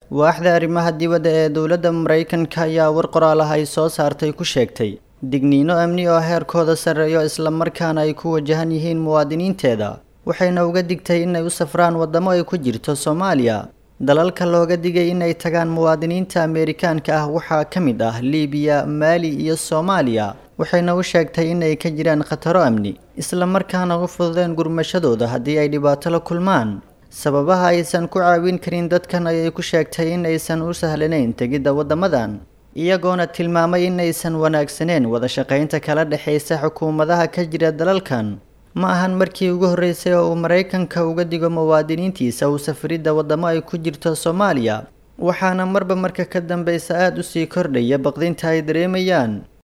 waaxda arrimaha dibadda ee dowladda maraykanka ayaa war qoraal ah ay soo saartay ku sheegtay digniino amni oo heerkooda sarreeyo islamarkaana ay ku wajahan yihiin muwaadiniinteeda waxayna uga digtay inay u safraan waddamo ay ku jirto soomaaliya dalalka looga digay inay tagaan muwaadiniinta ameerikaanka ah waxaa ka mid ah liibiya maali iyo soomaaliya waxayna u sheegtay inay ka jiraan khataro amni islamarkaana u fududeen gurmashadooda haddii ay dhibaato la kulmaan sababaha aysan ku caawin karin dadkan ayay ku sheegtay in aysan u sahlanayn tegidda waddamadan iyagoona tilmaamay in aysan wanaagsaneen wada shaqaynta kala dhexaysa xukuumadaha ka jira dalalkan ma ahan markii ugu horreysay oo uu maraykanka uga digo muwaadiniintiisa uu safaridda waddamo ay ku jirto soomaaliya waxaana marba marka ka dambeysa aada u sii kordhaya baqdinta ay dareemayaan